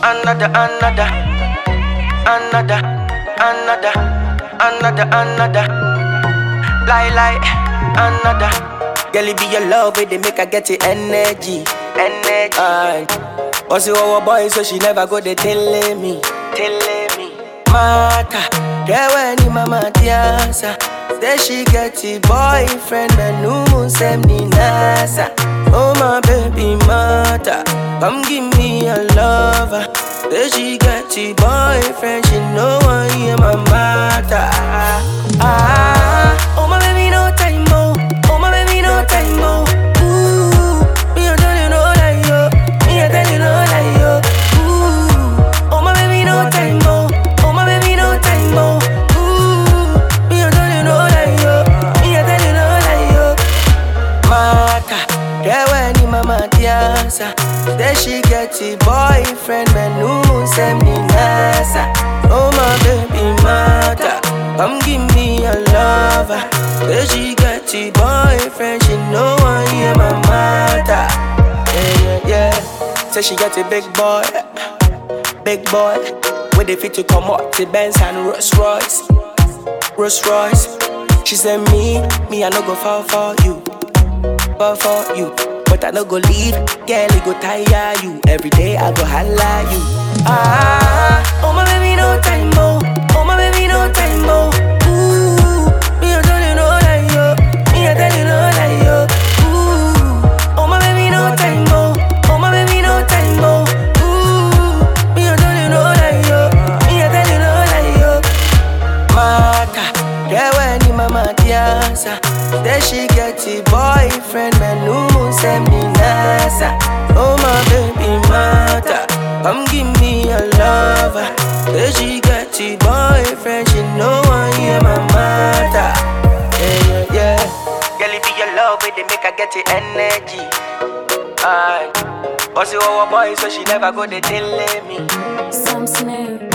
another, another, another, another, another, another. Lie, lie, another. Girl, it be your love, it they make her get the energy, energy. And also our boy, so she never go they telling me, telling me. Mata, yeah when ni mama tiasa. Say she get a boyfriend, but no moon send ni nasa. Oh my baby mata, come give me a lover. Say she get a boyfriend, she know I am my mata. Ah, oh my baby no time mo, oh my baby no time mo. Ooh, me I tell you no lie yo, me I tell you no lie yo. Ooh, oh my baby no time mo, oh my baby no time mo. Ooh, me I tell you no lie yo, me I tell you no lie yo. Mata, yeah when ni mama tiasa. Say she get a boyfriend, man no send me nasa. Oh my baby mata, come give me a lover. Say she get a boyfriend, she know I am my mata. Yeah yeah yeah. Say she get a big boy, big boy. With the fit to come up to Benz and Rolls Royce. Rolls Royce. She said me, me I no go fall for you, fall for you. But I no go leave, girl it go tire you. Every day I go holla you. Ah, oh my baby no time mo, oh my baby no time mo. Ooh, me I tell you no lie yo, me I tell you no lie yo. Ooh, oh my baby no time mo, oh my baby no time mo. Ooh, me I tell you no lie yo, me I tell you no lie yo. Mata, yeah when ni mama tiasa Say she get a boyfriend, man no send me nasa Oh my baby mata, come give me a lover Say she get a boyfriend, she know I am my mata Yeah, yeah, yeah Girl, it be your love, it they make her get the energy Aye. Also our boy, so she never go they telling me Some snare.